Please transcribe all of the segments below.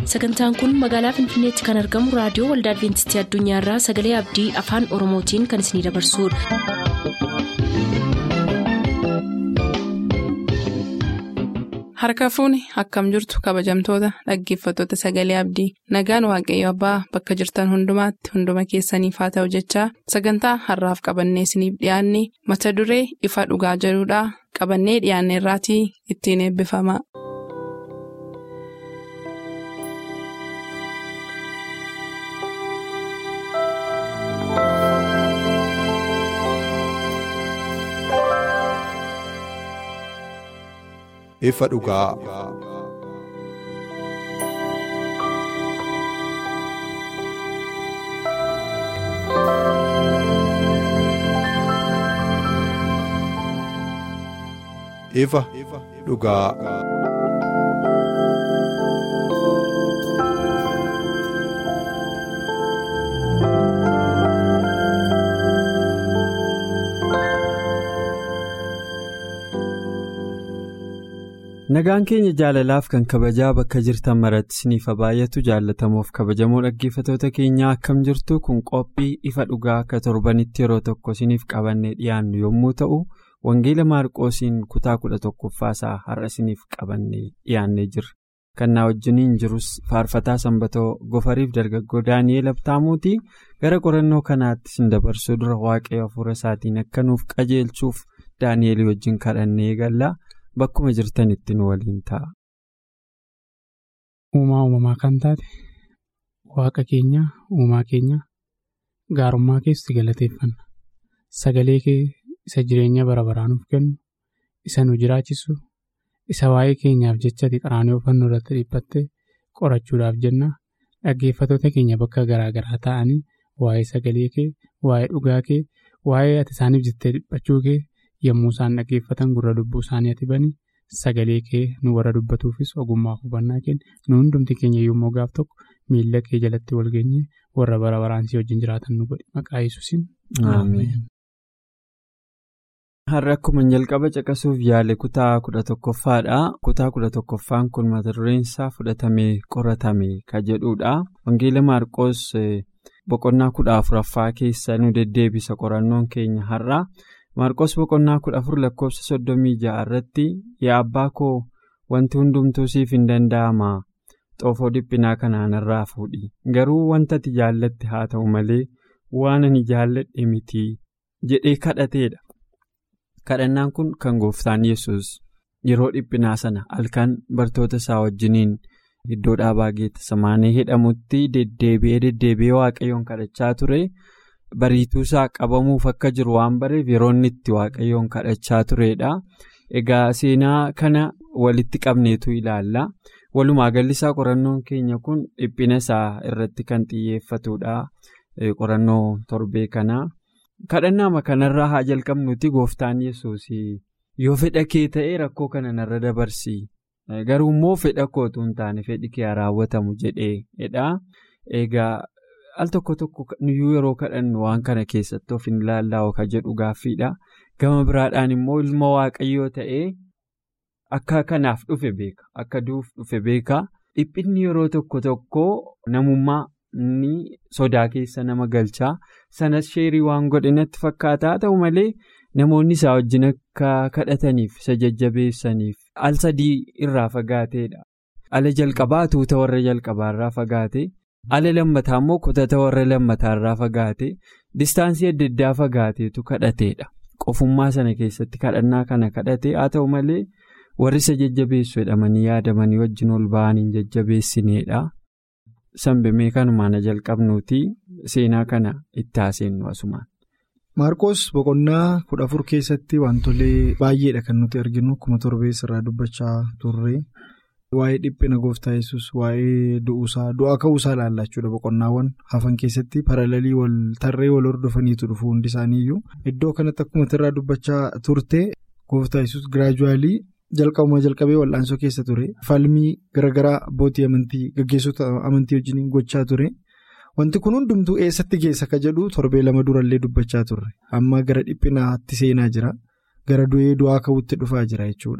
sagantaan kun magaalaa finfinneetti kan argamu raadiyoo waldaa adventistii addunyaarraa sagalee abdii afaan oromootiin kan isinidabarsudha. harka fuuni akkam jirtu kabajamtoota dhaggeeffattoota sagalee abdii nagaan waaqayyo abbaa bakka jirtan hundumaatti hunduma keessaniif haa ta'u jechaa sagantaa harraaf qabannee isiniif dhiyaanne mata duree ifa dhugaa jedhudhaa qabannee dhiyaanne irraatii ittiin eebbifama. ifa dhugaa. ifa dhugaa. Nagaan keenya jaalalaaf kan kabajaa bakka jirtan maratti isiniif baay'atu jaalatamuuf kabajamoo dhaggeeffatoota keenyaa akkam jirtu kun qophii ifa dhugaa akka torbanitti yeroo tokko isiniif qabannee dhiyaannu yommuu ta'u wangeela maarqoosiin kutaa kudha tokkoffaasaa har'a isiniif qabannee dhiyaannee jirra. Kan na wajjiniin jirus faarfataa sanbatoo gofariif dargaggoo daani'eel abtaamuutii gara qorannoo kanaatti isin dabarsuu dura waaqayyo hafuura isaatiin akka nuuf qajeelchuuf daani'eel wajjin kadhannee eegalla. Bakkuma jirtanitti nu waliin ta'a. Uumaa uumamaa kan taate waaqa keenya uumaa keenya gaarummaa keessi galateeffanna sagalee kee isa jireenya bara baraanuuf kennu isa nu jiraachisu isa waa'ee keenyaaf jechati qaraanii oofannoo irratti dhiphatte qorachuudhaaf jenna dhaggeeffatoota keenya bakka garaagaraa ta'anii waa'ee sagalee kee waa'ee dhugaa kee waa'ee ati isaaniif jettee dhiphachuu kee. yommuu isaan dhaggeeffatan gurra lubbuu isaanii ati bani sagalee kee nu warra dubbatuufis ogummaa hubannaa kenna nu hundumti keenya yommuu gaaf tokko miila kee jalatti wal geenye warra bara baraansii wajjin jiraatan nu godhi maqaa yesuusin. Har'a akkuma jalqaba caqasuuf yaale kutaa kudha tokkoffaadha. Kutaa kudha tokkoffaan kun mata dureen isaa fudhatamee qoratame kan jedhudha. Wangeela Maarqoos boqonnaa kudha afuraffaa keessa nu deddeebisa qorannoon keenya har'a. Maarqos boqonnaa kudha afur lakkoofsa soddomii ja'a irratti yaa abbaa koo wanti hundumtuu siif hin danda'ama xoofoo dhiphinaa kanaan irraa fuudhi garuu wanta ati jaallatte haa ta'u malee waan ani jaalladhe miti jedhee kadhateedha. Kadhannaan kun kan gooftaan yesus yeroo dhiphinaa sana halkan bartoota isaa wajjiniin iddoo dhaabaa geettisamaanee jedhamutti deddeebi'ee deddeebi'ee waaqayyoon kadhachaa ture. Bariituu isaa qabamuuf akka jiru waan bareef yeroo inni itti waaqayyoon kadhachaa turedha. Egaa seenaa kana walitti qabneetu ilaalla. Walumaa galli isaa qorannoon keenya kun dhiphina isaa irratti kan xiyyeeffatudha. Qorannoo torbee kana. Kadhannaama kanarraa haa jalqabnuti gooftaan yesuus yoo fedha kee ta'e rakkoo kana narra dabarsi. Garuu immoo fedha kootu hin taane fedhi kee haa raawwatamu jedheedha. Egaa. al tokko tokko nuyyuu yeroo kadhannu waan kana keessatti of hin ilaallaa kan jedhu gaaffiidha. Gama biraadhaan immoo ilma waaqayyoo ta'ee akka kanaaf dhufe beeka. Akka du'uuf dhufe beeka. Dhiphinni yeroo tokko tokko namummaa ni sodaa keessa nama galchaa. Sanas sheerii waan godhe natti fakkaata. Ta'u malee namoonni isaa wajjin akka kadhataniif isa jajjabeessaniif al sadii irraa fagaateedha. Ala jalqabaa tuuta warra jalqabaa irraa fagaate. Ala lammataa immoo kutata warra lammataa irraa fagaate distaansii adda addaa fagaateetu kadhateedha. Qofummaa sana keessatti kadhannaa kana kadhate haa ta'u malee warri isa jajjabeessu jedhamanii yaadamanii wajjin ol ba'anii hin jajjabeessineedha. Sanbimee kanumaan jalqabnuuti seenaa kana itti haaseennu asumaan. Maarqos boqonnaa kudha afur keessatti wantolee baay'eedha kan nuti arginu akkuma torbees irraa dubbachaa turre. Waa'ee dhiphina gooftaa yesus waa'ee du'uusaa du'aa ka'uusaa ilaallachuudha boqonnaawwan hafan keessatti paralelii wal tarree wal hordofaniitu dhufu hundi isaaniiyyuu iddoo kanatti akkuma irraa dubbachaa turte gooftaa yesus giraajuwaalii jalqabuma jalqabee wal'aansoo keessa ture falmii garaagaraa abbootii amantii gaggeessota amantii wajjin gochaa ture wanti kun hundumtuu eessatti geessa ka jedhu torbee lama durallee dubbachaa turre amma gara dhiphinaatti seenaa jira gara du'ee du'aa ka'uutti dhufaa jira jechuudha.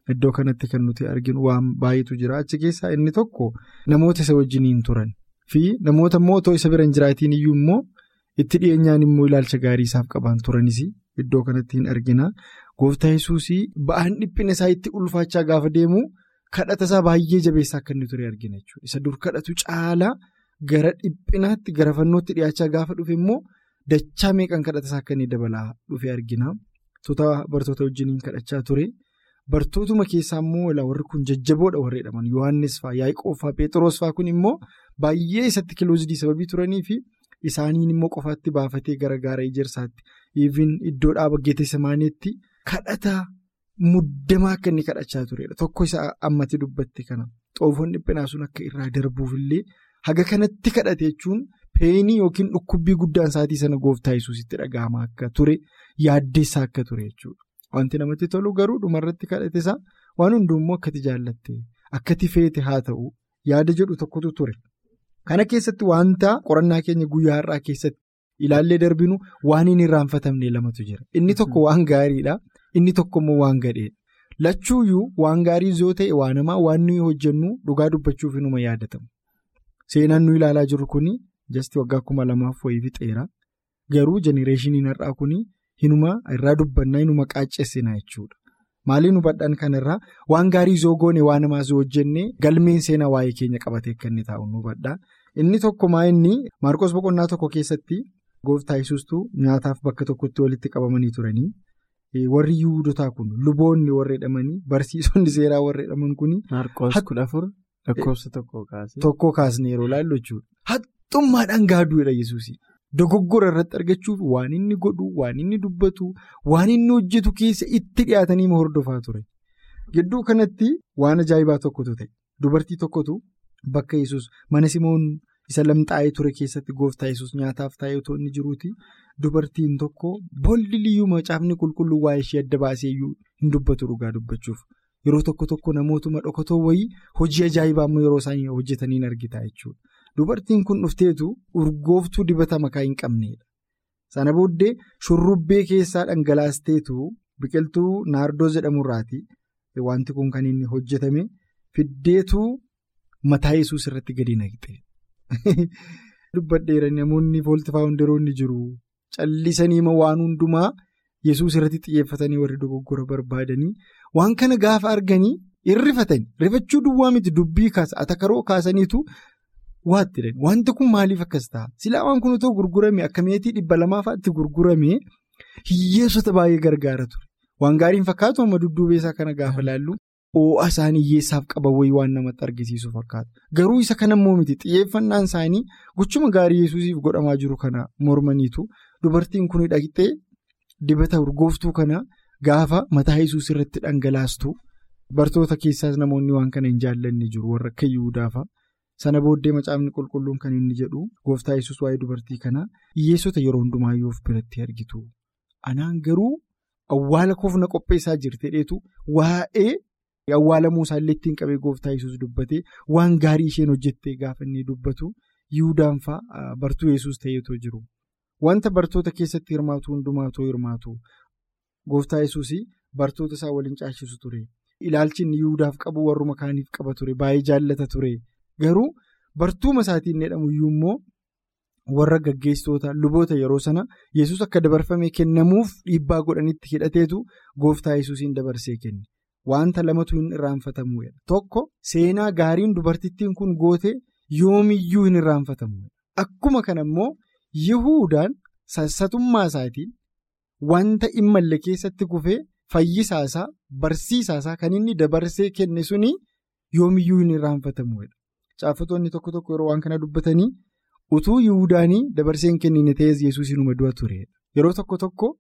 Iddoo kanatti kan nuti arginu waan baay'eetu jira. Achi keessaa inni tokko namoota isa wajjiniin turan fi namoota immoo otoo isa bira hin jiraatiin iyyuu immoo itti dhiyeenyaan immoo ilaalcha gaarii isaaf qaban turanis iddoo kanatti hin argina. Gooftaa yesuus ba'aan dhiphina isaa itti ulfaachaa gaafa deemu kadhata isaa baay'ee jabeessaa akka inni ture argina jechuudha. Isa dur kadhatu caalaa gara dhiphinaatti gara fannootti dhiyaachaa gaafa dhufe immoo dachaa meeqan kadhata isaa akka inni dabalaa dhufe argina. Tuuta bartoota wajjiniin kadhachaa ture. Bartootuma keessaa immoo warri kun jajjaboodha warri jedhaman Yohaannis fa'aa Yaaqoob fa'aa Pheexroos fa'aa kun immoo baay'ee isatti kiloozidii sababii turanii fi isaaniin immoo qofaatti baafatee gara gaara ijaarsaatti even iddoo dhaaba Geetesemaaniitti kadhata muddamaa akka inni kadhachaa turedha. Tokko isa ammatti dubbatti kana xoofoon dhiphinaa sun akka irraa darbuufillee haga kanatti kadhate jechuun peenii yookiin dhukkubbii guddaan isaatii sana gooftaa yesuusitti dhaga'ama akka ture yaaddeessaa akka ture jechuudha. Wanti namatti tolu garuu dhumarratti kadhate isaa waan hundummoo akkati jaallatte akkati feete haa ta'u yaada jedhu tokkotu ture. Kana keessatti wanta qorannaa keenya guyyaa har'aa keessatti ilaallee darbinu waan hin irraanfatamne lamatu jira. Inni tokko waan gaariidha. Inni tokko immoo waan gadheedha. Lachuuyyuu waan gaarii yoo ta'e waan namaa waan nuyi hojjennu dhugaa dubbachuuf inuma yaadatamu. Seenaan nu ilaalaa jirru kuni jasti waggaa kuma lamaaf wayii fixeera. Garuu jenereeshiniin har'aa kuni hinuma irraa dubbannaa hinuma qaaccessina jechuudha. Maaliin hubadhaan kanarraa waan gaarii yoo goone waan namaas yoo hojjenne galmeen seenaa waa'ee keenya qabatee akka inni taa'u nu hubadhaa. Inni tokko maa inni Maarqos boqonnaa tokko keessatti gooftaa yesuustuu nyaataaf bakka tokkotti walitti qabamanii turanii. Warri yuudotaa kun luboonni warra jedhamanii barsiisonni seeraa warra jedhaman kuni. Maarqos kudha afur lakkoofsa tokko kaasee. Tokko kaasnee yeroo ilaallu jechuudha. Haxxummaadhaan gaaduudha yesuus. Dogoggora irratti argachuuf waan inni godhu, waan inni dubbatu, waan inni hojjetu keessa itti dhiyaatanii hordofaa ture. Gidduu kanatti waan ajaa'ibaa tokkotu ta'e. Dubartii tokkotu bakka yesus mana simoon isa lamxaa'ee ture keessatti gooftaa yesus nyaataaf taa'ee otoo inni jiruuti. Dubartiin tokko bolli liyyuu macaafni qulqulluu waa'ee ishee adda baasee iyyuu hin dubbatu dhugaa dubbachuuf. Yeroo tokko tokko namootuma dhokatoo wayii hojii ajaa'ibaa immoo yeroo isaan hojjetaniin argita jechuudha. Dubartiin kun dhufteetu urgooftuu dibata makaa hin qabneedha. Sana booddee shurrubbee keessaa dhangalaasteetu biqiltuu naardoo jedhamurraati. Wanti kun kan inni hojjetame fiddeetu mataa yesuus irratti gadi naqxe. Dubbadheera namoonni foolti faawundaroonni jiru. Callisanii waan hundumaa yesuus irratti xiyyeeffatanii warri dogoggora barbaadanii waan kana gaafa arganii irrifatanii rifachuu duwwaa miti dubbii kaasa atakaroo kaasaniitu waatti wanti kun maaliif akkas ta'a silaa waan kun otoo gurgurame akka meetii dhibba lamaafaatti gurgurame hiyyeessota baay'ee gargaara ture waan gaariin fakkaatu amma dudduubeessaa kana gaafa laallu oo'a isaanii hiyyeessaaf qaban wayii waan namatti argisiisu fakkaata garuu isa kanammoo miti xiyyeeffannaan isaanii gochuma gaarii yesuusiif godhamaa jiru kana mormaniitu. Dubartiin kun dhaqxee dibata urgooftuu kana gaafa mataa yesuus irratti dhangalaastu bartoota keessaas namoonni waan kana hin jaallanne jiru warra akka yihuudaafa. Sana booddee macaafni qulqulluun kan inni jedhu gooftaa yesuus waa'ee dubartii kanaa hiyyeessota yeroo hundumaayyuu of biratti argitu. Anaan garuu awwaala koofna qopheessaa jirte dheetu waa'ee awwaalamuu isaallee ittiin qabee gooftaa yesuus dubbatee waan gaarii isheen hojjettee gaafa inni dubbatu yihuudaan fa'aa bartuu yesuus ta'eetoo jiru. Wanta bartoota keessatti hirmaatu hundumaatoo hirmaatu gooftaa yesuus bartoota isaa waliin caashisu ture. Ilaalchi inni yihudaaf qabu warruma kaaniif qaba ture baay'ee jaallata ture garuu bartuuma isaatiin jedhamu iyyuu immoo warra gaggeessitoota luboota yeroo sana yesus akka dabarfamee kennamuuf dhiibbaa godhanitti hidhateetu gooftaa yesuusiin dabarsee kenne wanta lamatu hin irraanfatamu tokko seenaa gaariin dubartittiin kun goote yoomiyyuu hin irraanfatamu akkuma kana immoo. Yihuudaan sassatummaa isaatiin wanta immallee keessatti kufee fayyisaasaa barsiisaasaa kan inni dabarsee kenne suni yoomiyyuu hin irraanfatamuudha. Caafatoonni tokko tokko yeroo waan kana dubbatanii utuu Yihuudaanii dabarsee hin kennine ta'es Yesuus inuma du'a turedha. Yeroo tokko tokko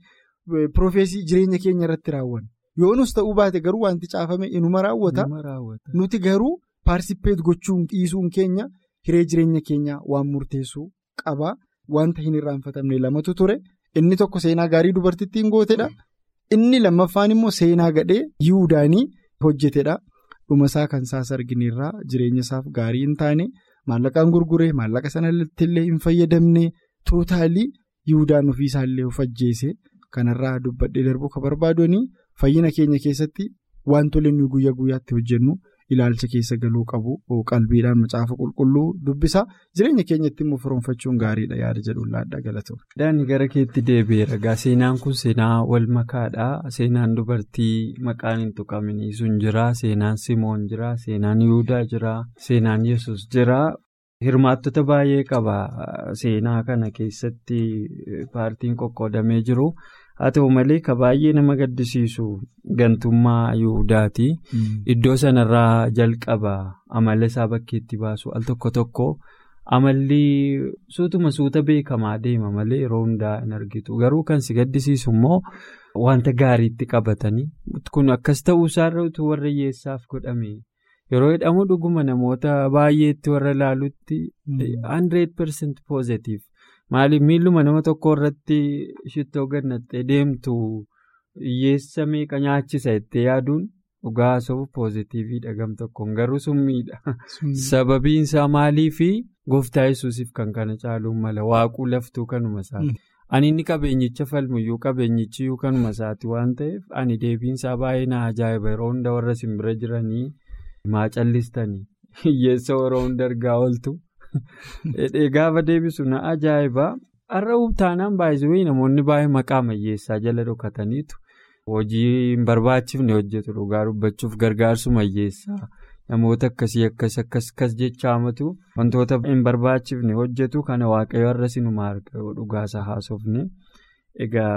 piroofeesii jireenya keenya irratti raawwanna. Yoonus ta'uu baate garuu wanti caafame inuma raawwata. Nuti garuu paarsipeet gochuun dhiisuun keenya hiree jireenya keenyaa waan murteessu. Qabaa wanta hin irraanfatamne lamatu ture inni tokko seenaa gaarii dubartittiin gootedha inni lammaffaan immoo seenaa gadhee yihudaanii hojjetedha dhumasaa kan isaas argineerraa jireenya isaaf gaarii hin taane maallaqaan gurguree maallaqa sanatti illee hin fayyadamne tootaalii yihudaan ofiisaallee of ajjeese kanarraa dubbadhee darbuu kan barbaadanii fayyina keenya keessatti wantoonni nuyi guyyaa guyyaatti hojjennu ilaalcha keessa galuu qabu qalbiidhaan macaafa qulqulluu dubbisa jireenya keenyatti immoo firoomfachuun gaariidha yaada jedhuun laadhaa galatoomaa. Daani gara keetti deebi'eera. Seenaan kun seenaa wal makaadha. Seenaan dubartii maqaan hin tuqamanii sun jira. Seenaan Simoon jira. Seenaan Yihudaa jira. Seenaan Yesus jira. Hirmaattota baay'ee qaba. Seenaa kana keessatti paartiin qoqqoodamee jiru. Haa ta'u malee ka baay'ee nama gaddisiisu gantummaa Yihudaati. Iddoo sanarraa jalqaba amala isaa bakkeetti baasu al tokko tokko amalli suutuma suuta beekamaa deema malee yeroo hundaa hin argitu. Garuu kan si gaddisiisu immoo wanta gaariitti qabatanii kun akkas ta'uu isaarra utuu warra hiyyeessaaf godhame yeroo jedhamu dhuguma namoota baay'eetti warra ilaalutti 100% positive. Maaliif miilluma nama tokko irratti shittoo gannattee deemtu hiyyeessa meeqa nyaachisa jettee yaaduun dhugaa sofu poozitiiviidha gam tokkoon garuu summiidha. Sababiin isaa maaliifi gooftaa yesuusiif kan kana caaluun mala waaquu laftuu kanuma isaati. Ani inni qabeenyicha falmuyyuu qabeenyichiyyuu kanuma isaati waan ta'eef ani deebiinsaa baay'ee na ajaa'iba yeroo hunda warra simbira jiranii maa callistanii hiyyeessa yeroo hunda argaa ooltu. Gaafa deebisu na ajaa'iba har'a taanaan baay'ee namoonni baay'ee maqaa mayyeessaa jala dhokataniitu hojii hin barbaachifne hojjetu dhugaa dubbachuuf gargaarsu mayyeessaa namoota akkasii akkas akkas akkas jechaamatu wantoota hin barbaachifne hojjetu kana waaqayyo har'a sinuma arga dhugaasaa haasofne egaa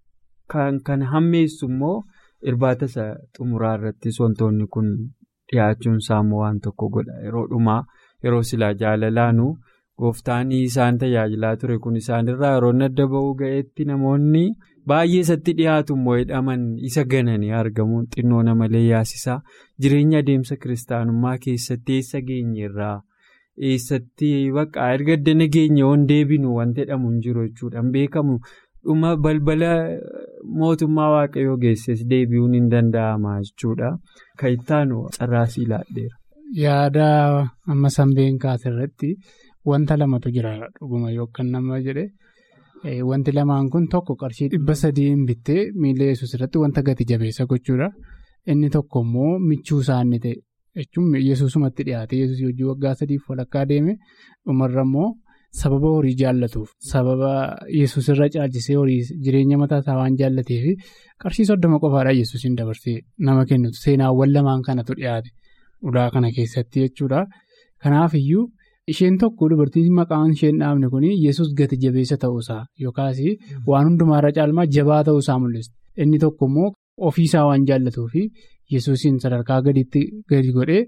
kan kan hammeessu immoo irbaata isa xumuraa irrattis wantoonni kun dhiyaachuun isaa immoo waan tokko godha yeroo dhumaa. Yeroo silaa jaalalaanu gooftaan isaan tajaajilaa ture kun isaanirraa yeroo adda ba'uu ga'eetti namoonni baay'ee isatti dhiyaatu immoo hidhaman isa gananii argamuun xinnoo namalee yaasisaa jireenya adeemsa kiristaanummaa keessatti eessa geenyerraa eessatti bakka erga addana geenye waan deebinu wanti jedhamu hin jiru jechuudhaan beekamu dhuma balbala mootummaa waaqayyoo geesses deebi'uun hin danda'ama jechuudha kan ittaanu carraasii laadheera. Yaada amma sanbeen kaase irratti wanta lamatu jira dhuguma yookaan nama jedhe wanti lamaan kun tokko qarshii dhibba sadiin bittee miila yesuus irratti wanta gati jabeessa gochuudha. Inni tokko immoo michuu isaanii ta'e jechuun yesuusumatti dhiyaate yesuus hojii waggaa sadiif walakkaa deeme dhumarra immoo sababa horii jaallatuuf sababa yesuus irra caalchisee horii jireenya mataa isaa waan jaallateef qarshii soddoma qofaadhaan yesuusiin dabarsee nama kennutu seenaawwan lamaan kanatu dhiyaate. Ulaa kana keessatti jechuudha. Kanaaf iyyuu isheen tokko dubartiin maqaan isheen dhaabne kun yesus gati jabeessa ta'uusaa yookaas waan hundumaarra caalmaa jabaa ta'uusaa mul'isa. Inni tokko immoo ofiisaa waan jaallatuuf yesuusiin sadarkaa gadiitti gadi godhee.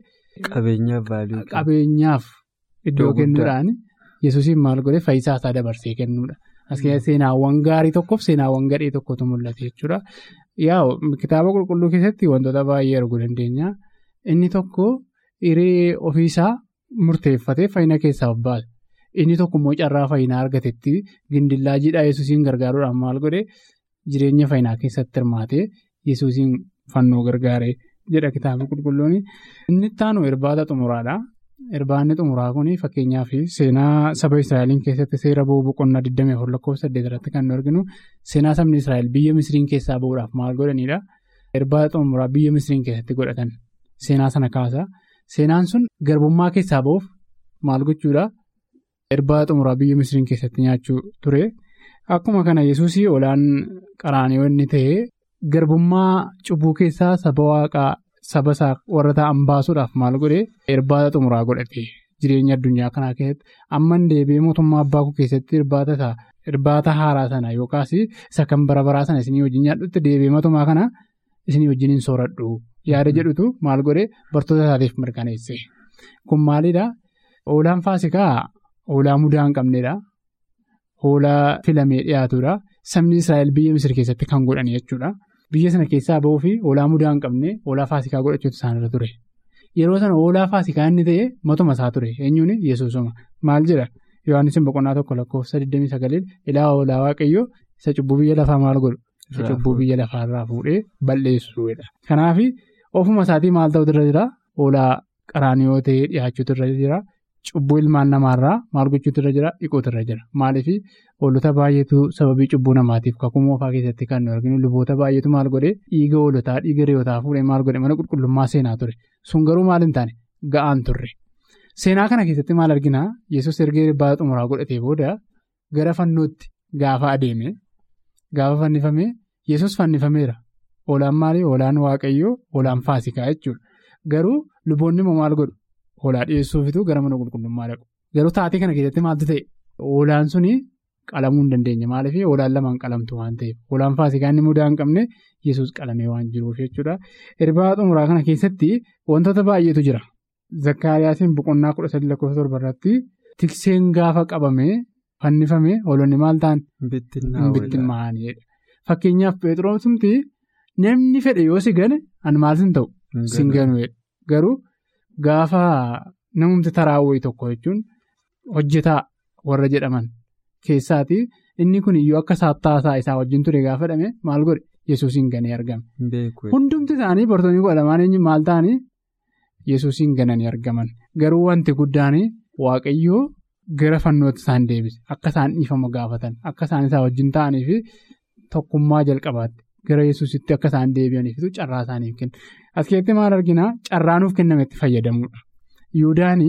Qabeenyaaf iddoo kennuudhaan yesuusiin maal godhee faayisaa isaa dabarsee kennuudha. As keessatti seenaawwan gaarii tokkoof seenaawwan gadhee tokkotu mul'ata jechuudha. Yaa kitaaba qulqulluu keessatti wantoota baay'ee arguu dandeenya. Inni tokko hiree ofiisaa murteeffatee fayyina keessaa baase. Inni tokko immoo carraa fayyinaa argatetti gindillaa jiidhaa yesuusiin gargaaruudhaan maal godhee jireenya fayyinaa keessatti hirmaatee yesuusiin fannoo gargaaree jedha kitaabni qulqulluun. Inni ittaanu irbaata xumuraadha. Irbaanni xumuraa kun fakkeenyaaf seenaa saba Israa'eliin keessatti seera bu'uu boqonnaa 24 lakkoofsa 8 irratti kan nu arginu seenaa sabni Israa'el biyya Misiriin keessaa bu'uudhaaf maal godhanidha. Irbaata xumuraa biyya Misiriin keessatti godhatan. Seenaa sana kaasa. Seenaan sun garbummaa keessaa ba'uuf maal gochuudha? Irbaata xumuraa biyya Misiriin keessatti nyaachuu ture. Akkuma kana yesuus olaan qaraanii inni ta'e garbummaa cubbuu keessaa saba waaqaa saba isaa warra ta'an baasuudhaaf maal godhee irbaata xumuraa godhate jireenya addunyaa kanaa keessatti amman deebi'ee mootummaa abbaa koo keessatti irbaata isaa irbaata haaraa sana yookaas isa kan bara baraa sana isinii wajjin nyaadhutti deebi'ee mootummaa kana isinii wajjin hin sooradhu. Yaada jedhutu maal godhee bartoota isaatiif mirkaneesse. Kun maalidhaa? Hoolaan faasikaa hoolaa mudaa hin qabnedha. Hoolaa filamee dhiyaatudha. Sabni Israa'el biyya Misir keessatti kan godhan jechuudha. Biyya sana keessaa ba'uu fi hoolaa mudaa hin qabne hoolaa faasikaa godhachuutu isaanirra ture. Yeroo sana hoolaa faasikaa inni ta'e matuma isaa ture. Eenyuun Yesuusuma. Maal jedha? Yohaannis boqonnaa tokko lakkoofsa 29 ilaa hoolaa waaqayyoo isa cubbuu biyya lafaa maal godhu? Isa cubbuu biyya lafaarraa fuudhee balleessuudha. Kanaaf ofuma isaatii maal ta'utu irra jira? Hoolaa qaraanii yoo ta'e dhiyaachuutu irra jira. cubbuu ilmaan namaarraa maal gochuutu irra jira dhiquutu irra jira maaliif hoolota baay'eetu sababii cubbuu namaatiif kakuu moofaa keessatti kan nu arginu luboota baay'eetu maal godhe dhiiga hoolotaa dhiiga re'ootaa fuudhee maal godhe mana qulqullummaa seenaa ture sun garuu maal hin taane ga'aan turre seenaa kana keessatti maal arginaa yesus ergee baala xumuraa godhatee booda gara fannootti gaafa adeeme gaafa fannifame yesus fannifameera hoolaan maalii hoolaan waaqayyoo hoolaan faasikaa jechuudha garuu luboonni immoo maal godhu. Hoolaa dhiyeessuufitu gara mana qulqullummaa dhaqu. Garuu taatee kana keessatti maaltu ta'e hoolaan suni qalamuu hin dandeenye maaliif hoolaan lamaan qalamtu waan ta'eef hoolaan faasikaa inni mudaa hin qabne yesus qalamee waan jiruuf jechuudha. Erbaa xumuraa kana keessatti wantoota baay'eetu jira. Zakkaariyaasiin boqonnaa kudha sadii lakkoofsa torba irratti tikseen gaafa qabamee fannifame hoolonni maal ta'an bittinnaa'anidha. Fakkeenyaaf Pheexroosumti namni fedhe yoo si gane an maal sin ta'u sin ganuudha. Garuu. Gaafa namumti taraawwee tokko jechuun hojjetaa warra jedhaman keessaati inni kun iyyuu akka saattaasaa isaa wajjin ture gaafa dhame maal godhe yesuusiin ganee argame. Hundumti isaanii bartoonni kudha lamaan eenyu maal ta'anii yesuusiin gananii argaman garuu wanti guddaan waaqayyoo gara fannooti isaan deebise akka isaan dhiifama gaafatan akka isaan isaa wajjin ta'anii fi tokkummaa jalqabaatti. Gara yesuusitti akka isaan deebi'aniifitu carraa isaaniif kenna. As keessatti maal arginaa carraa nuuf kenname itti fayyadamudha. Yihudaani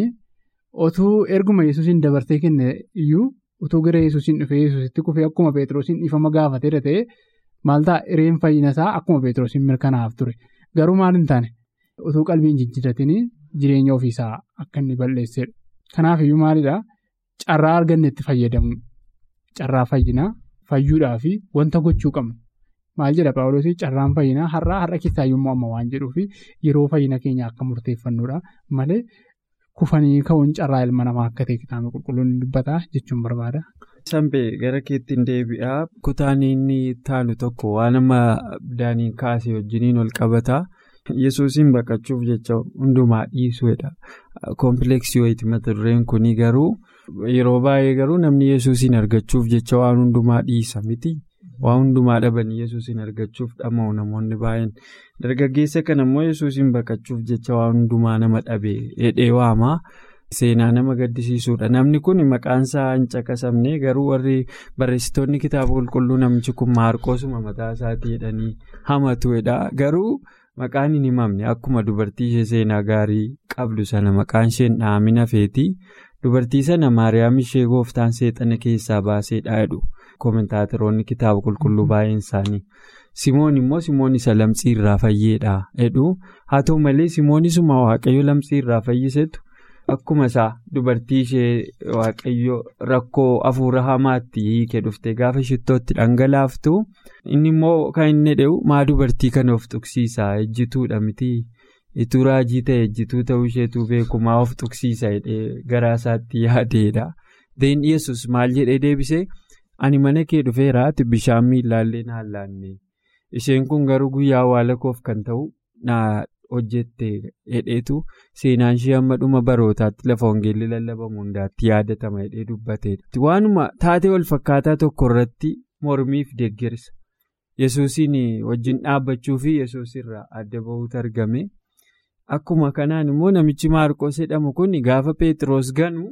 otuu erguma yesuusiin dabarsee kenne iyyuu utuu gara yesuusiin dhufee yesuusitti kufee akkuma Pheexroosiin dhiifama gaafatee ta'e maal ta'a hireen fayyina isaa akkuma Pheexroosiin mirkanaa'aaf ture. Garuu maal hin taane utuu qalbiin jijjiiratiin jireenya ofiisaa akka inni balleessedha. Kanaaf iyyuu maalidhaa carraa arganne itti fayyadamu. Carraa fayyinaa fayyuudhaa fi wanta gochuu qabna. Maal jedha Paawuloosii carraan fayyinaa har'aa har'a keessaa yommuu amma waan jedhuufi yeroo fayyina keenya akka murteeffannuudha malee kufanii ka'uun carraa ilma namaa akka ta'e kitaaba qulqulluun dubbataa jechuun barbaada. Sanbee gara keetti hin deebi'aa kutaan inni taanu tokko waan amma daaniin kaasee wajjiniin ol qabataa yesuusiin baqachuuf jecha hundumaa dhiisuudha. Kompleksii wayiiti mata dureen kuni garuu yeroo baay'ee garuu namni yesuusiin argachuuf jecha waan hundumaa dhiisa miti. Waa hundumaa dhabanii yesuusiin argachuuf dhama'u namoonni baay'een dargaggeessa kana immoo yesuusiin baqachuuf jecha waa hundumaa nama dhabee hidhee waamaa seenaa nama gaddisiisuudha. Namni kun maqaan isaa hin caqasamne garuu warri barreessitoonni kitaaba qulqulluu namichi kun maarqoosuma mataa isaatii jedhanii hamatuudha. Garuu maqaan hin himamne akkuma dubartii ishee seenaa gaarii qabdu sana maqaan isheen dhahamina feeti. Dubartii sana Maariyaam ishee gooftaan seexana keessaa baaseedha jedhu. Koomentaataroonni kitaaba qulqulluu baay'een isaanii. Simoon immoo Simoon isa lamxii irraa fayyeedha jedhu. Haa ta'u malee Simoonisuma waaqayyo lamxii irraa fayyisetu akkuma isaa dubartii ishee waaqayyo rakkoo hafuura hamaatti hiikee dhufte gaafa shittootti dhangalaaftu inni immoo kan inni jedhu maa dubartii kana of tuqsiisa ejjituudha miti. Ituu raajii ta'e ejjituu ta'uu isheetu beekumaa of tuqsiisa jedhee garaa isaatti yaadeedha. Deen Yesus maal jedhee deebisee ani mana kee dhufeeraati bishaan miillaallee naan laanne isheen kun garuu guyyaa awwaala koof kan ta'u na hojjette hedheetu seenaan ishee hamma dhuma barootaatti lafa hongeelli lallabamu hundaatti yaadatama hedhee dubbateedha. Waanuma taatee wal fakkaataa tokko irratti mormiif deeggarsa Yesuusiin wajjin dhaabbachuu fi Yesuus irraa adda bahuutu argame. Akkuma kanaan immoo namichi Maarqos jedhamu kun gaafa Pheexroos ganu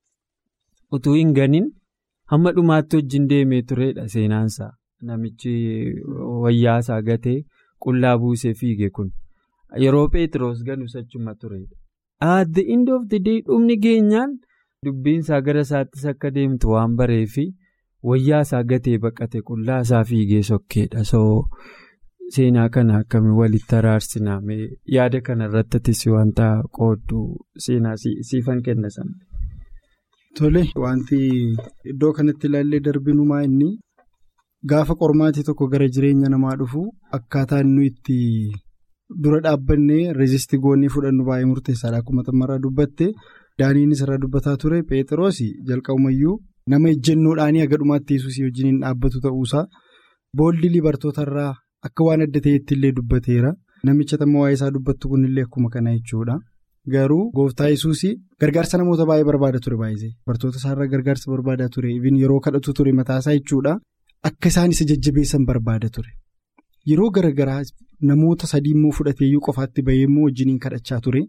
utuu hin ganin hamma dhumaatti wajjin deemee turedha seenaansaa. Namichi wayyaasaa gatee qullaa buusee fiige kun yeroo Pheexroos ganu achuma turedha. At the end of the day dhumni geenyaan dubbiinsaa gara isaattis akka deemtu waan bareefi wayyaasaa gatee baqate qullaasaa fiigee sokkeedha. Seenaa kana akkamiin walitti araarsiname yaada kana irrattis wanta qoodduu seenaa siifan kenna sana. Tole wanti iddoo kanatti ilaallee darbinumaa inni gaafa qormaatii tokko gara jireenya namaa dhufu akkaataa inni itti dura dhaabbannee reezistii goonnee fudhannu baay'ee murteessaadha. Akkuma xummaraa dubbatte daaniinis irraa dubbataa ture Pheexroos jalqabumayyuu nama ejjennoodhaanii haga dhumaatti yesuusii wajjin dhaabbatu ta'uusaa booddee libartootarraa. Akka waan adda ta'etti illee dubbateera. Namicha tamma waa'ee isaa dubbattu kunillee akkuma kana jechuudha. Garuu gooftaa yesuusii gargaarsa namoota baay'ee barbaada ture baay'isee. Bartoota isaarraa gargaarsa barbaadaa ture. Ibin yeroo kadhatu ture mataasaa jechuudha. Akka isaan isa jajjabeessan barbaada ture. Yeroo garaagaraa namoota sadii immoo fudhateeyyuu qofaatti bahee immoo wajjiniin kadhachaa ture.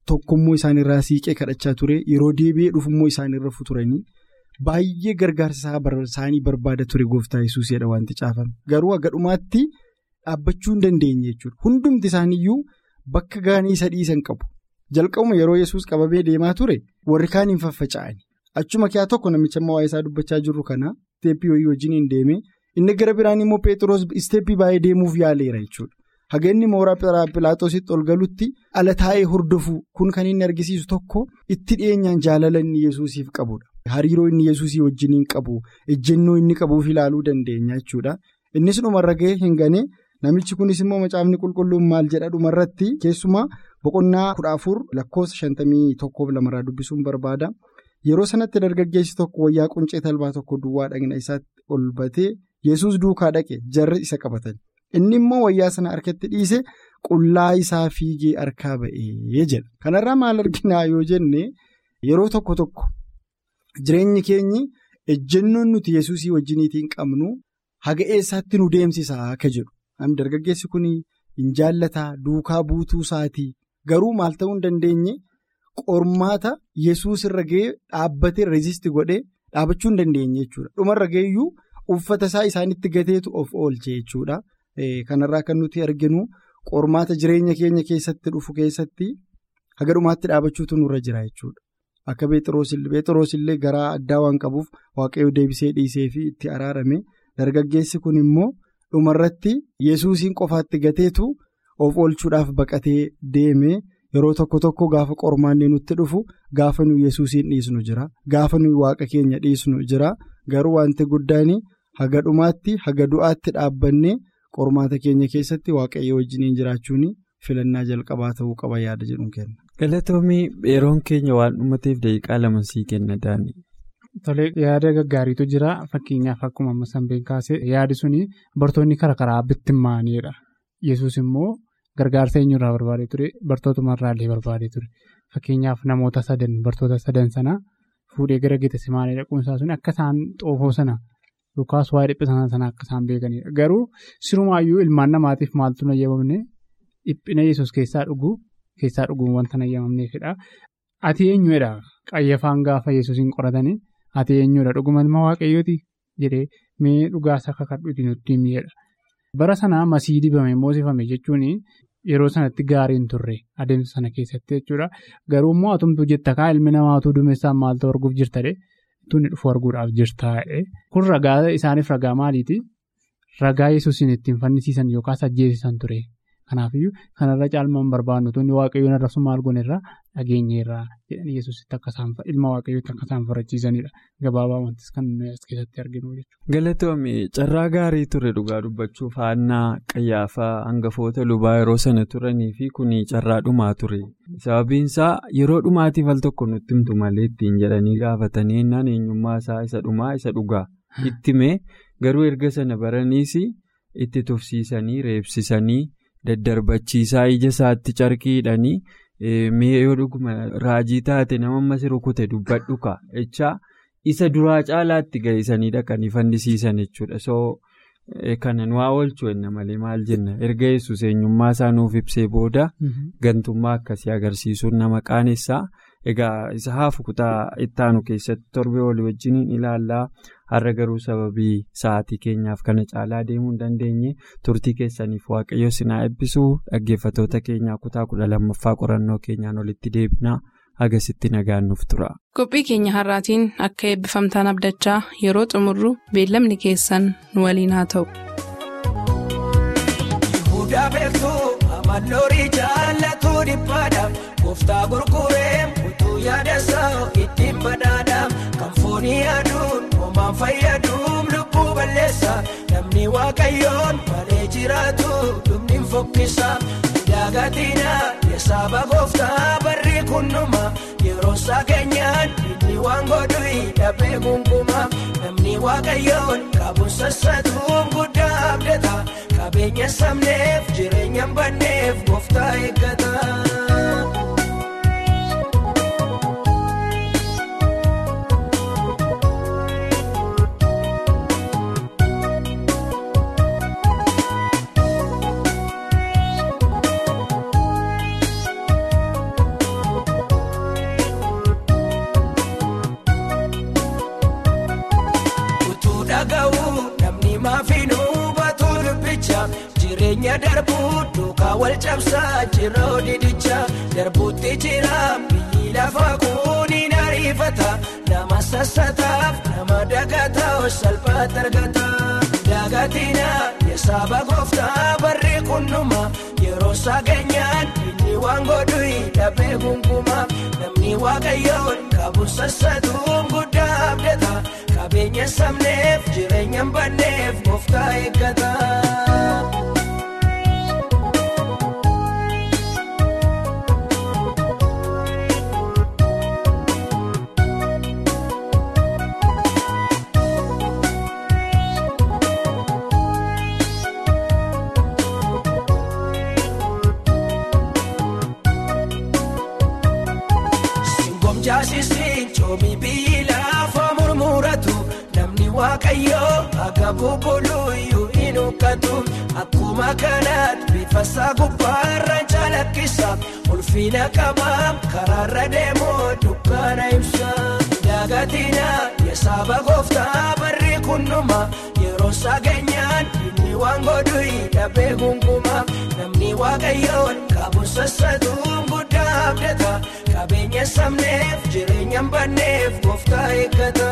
tokkommoo isaanirraa siiqee kadhachaa ture yeroo deebi'ee dhufummoo isaanirra futuranii baay'ee gargaarsa isaanii barbaada ture gooftaa yesuusidha wanti caafame garuu akka dhumaatti dhaabbachuu hin dandeenye jechuudha hundumti isaaniiyyuu bakka gaanii isa dhiisan qabu jalqabuma yeroo yesuus qabamee deemaa ture warri kaan hin faffaca'ani achuma kiyaa tokko namicha amma waa'ee isaa dubbachaa jirru kana isteeppii wayii wajjin hin deeme inni gara biraan immoo peetiroos isteeppii baay'ee deemuuf yaaleera jechuudha. Haga inni mooraa Pilaatoositti ol galutti ala taa'ee hordofu kun kan inni argisiisu tokko itti dhiyeenyaan jaalala inni yesuusiif qabudha. Hariiroo inni yesuusii wajjin hin qabu ejjennoo inni qabuuf ilaaluu dandeenya jechuudha. Innis dhumarra gahee hin gane namichi kunis immoo macaafni qulqulluun maal jedha dhumarratti keessumaa boqonnaa kudha afur lakkoofsa shantamii tokkoof lamarraa dubbisuun barbaada. Yeroo sanatti dargaggeessi tokko wayyaa quncee talbaa tokko duwwaa dhagna isaatti ol batee yesuus duukaa dhaqe jarri isa qabatan. Inni immoo wayyaa sana harkatti dhiise qullaa isaa fiigee harkaa ba'ee jedha. Kanarraa maal arginaa yoo jenne yeroo tokko tokko jireenyi keenyi ejjennoon nuti yesuusii wajjiniitiin qabnu haga eessaatti nu deemsisaa akka jedhu. Dargaggeessi kun hin jaallataa duukaa buutuu isaatii garuu maal ta'uu hin dandeenye qormaata yesuus irra ga'ee dhaabbatee reezistii godhee dhaabachuu hin dandeenye jechuudha. Dhumarra ga'eeyyuu uffata isaa isaanitti gateetu of oolche jechuudha. Kanarraa kan nuti arginu qormaata jireenya keenya keessatti dhufu keessatti haga dhumaatti dhaabachuutu nurra jira jechuudha. Akka Beexiroos illee garaa addaa waan qabuuf waaqayyo deebisee dhiisee fi itti araarame dargaggeessi kun immoo dhumarratti yesuusiin qofaatti gateetu of oolchuudhaaf baqatee deeme yeroo tokko tokko gaafa qormaanni nutti dhufu gaafa nuyi yesuusiin dhiisnu jira gaafa nuyi waaqa keenya dhiisnu jira garuu wanti guddaan haga dhumaatti haga du'aatti dhaabbannee. qormaata keenya keessatti waaqayyo wajjiniin jiraachuun filannaa jalqabaa ta'uu qaba yaada jedhuun kenna. galatoomii yeroon keenya waan dhumateef daqiiqaa lama sii kenna daani. Tolee yaada gaggaariitu jira fakkeenyaaf akkuma amma sanbeen kaasee yaadi suni bartoonni karaa karaa bittimmaaniidha yesus immoo gargaarsa eenyurraa barbaadee ture bartootumarraallee barbaadee ture fakkeenyaaf namoota sadan bartoota sadan sana fuudhee gara Geetisimaanii dhaquunsaa suni akka isaan xoofoo sana. Yookaas waa'ee dhiphina sana akka isaan beekanidha. Garuu sirumaayyuu ilmaan namaatiif maaltu nayyamamne dhiphina yesus keessaa dhuguu keessaa dhuguun wanta nayyamamneefidha. Ati eenyuudha qayyafaan gaafa yesuusin qoratanii ati eenyuudha dhuguma waaqayyooti jedhee mee dhugaasa akka kadhuuti nutti himedha. Bara sanaa masii dibame moosifame jechuun yeroo sanatti gaariin turre adeemsa sana keessatti jechuudha. Garuu immoo atumtuu jetta kaa ilmi namaatuu duumessaan maaltu arguuf jirtadhe. Tunni dhufu arguudhaaf jirtaa kun ragaa isaaniif ragaa maaliiti? Ragaa yesuusin ittiin fannisiisan yookaas ajjeesisan ture. Kanaafiyyuu kanarra caalmaan barbaadnu tunni waaqayyoon arrabsu maal goneerraa dhageenyeerraa jedhanii yesuusitti akka isaan ilma waaqayyootti akka isaan farachiisanidha. Gabaabaa wantis kan as keessatti arginu jechuudha. Galatoomii carraa gaarii ture dhugaa dubbachuuf haannaa qayyaafaa hangafoota lubaa yeroo sana turanii fi kuni carraa dhumaa ture. Sababiinsaa yeroo dhumaatiif al tokko nutti himtu malee ittiin jedhanii gaafatanii innaan eenyummaa isaa isa dhumaa isa dhugaa itti mee garuu erga sana baraniis itti tufsiisanii reebsisanii daddarbachiisaa ija isaatti carqii hidhanii mee yoo dhuguma raajii taate nama ammas rukute dubbadhu ka jechaa isa duraa caalaatti ga'isanii dhaqanii fannisiisan jechuudha soo kana nu haa oolchu enna malee maal jenna erga yesus eenyummaa isaa nuuf ibsee booda gantummaa akkasii agarsiisuun nama qaanessaa egaa isa haafu kutaa ittaanu keessatti torbee walii wajjiniin ilaallaa har'a garuu sababii sa'aatii keenyaaf kana caalaa deemuu hin dandeenye turtii keessaniif waaqayyo sinaa eebbisuu dhaggeeffatoota keenyaa kutaa kudha lammaffaa qorannoo keenyaan olitti deebinaa agasitti nagaan nuuf tura. qophii keenya har'aatiin akka eebbifamtaan abdachaa yeroo xumurru beellamni keessan nu waliin haa ta'u. Gooftaa gurguree utuu yaadasaa ittiin badhaadhaa kan foonii aduun homaan fayyaduun lubbuu balleessa namni waaqayyoon malee jiraatu dhumni fokkisa daagatina yesaaba gooftaa barri kunnuma yeroo isaa keenyaan inni waan godhu dhabee gungumaa namni waaqayyoon qabuun sassatuun guddaa abdata qabeenya sabneef jireenya banneef gooftaa eeggata. jireenya darbuu duukaa wal cabsaa jiroo didicha darbuutti jira biyyi lafa kuuniin ariifata nama sassataaf nama dagataa salphaatti argata dagatina yesaaba gooftaa barri kunnuma yeroo sageenyaan inni waan godhu dhabee gungumaa namni waaqayyoon qabu sassatuun guddaa abdata qabeenya sabneef jireenya banneef gooftaa eeggata. Jaasisiin coomi biyyi lafa murmuratu namni waaqayyoo akka bubbuluyyuu hin huqqatu akkuma kanaatti bifa isaa gubbaarra calaqqisa ulfina qabaa karaarra deemoo dukkaana ibsa dagatina yesaaba gooftaa barri kunnuma yeroo sageenyaan inni waan godhu dhabee gungumaa namni waaqayyoon qabu sassatuun guddaa abdata. qabeenya sabneef jireenya banneef gooftaa eeggata.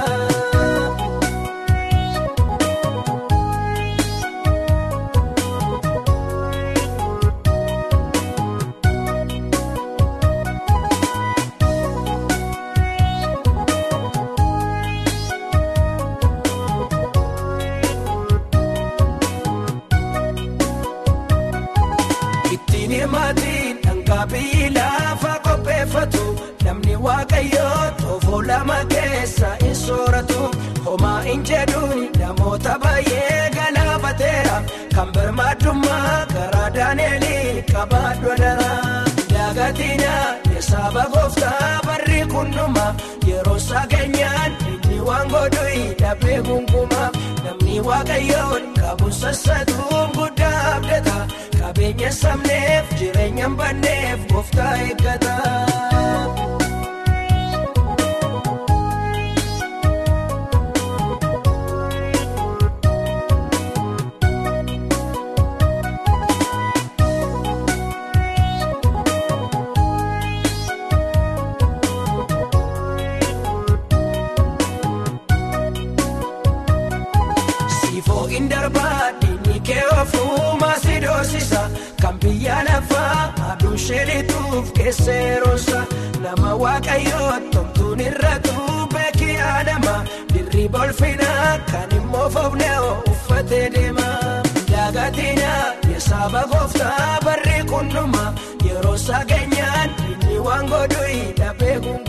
ittiin hirmaatiin dhangaa biyyi lafa qopheeffatu. namni waaqayyoo toofoo lama keessa hin sooratu homaa hin jedhuun namoota baay'ee galaafateera kan birmaadummaa karaa daaneelii qabaadhu dara dagatina yesaaba gooftaa barri kunnuma yeroo sageenyaan inni waan godhu dhabee gungumaa namni waaqayyoon qabu sassatuun guddaa abdata qabeenya sabneef jireenya banneef gooftaa eeggata. Siifookin darbaa diinni kee ofuuma si doorsisa kan biyya lafaa aduun sheelituuf keesseerosa nama waaqayyoo tomtuun irratu beekii adama dirri bolfinaa kan immoo foofnee uffatee deema dagatina yesaaba gooftaa barri kunnuma yeroo sageenyaan inni waan godhu dhabee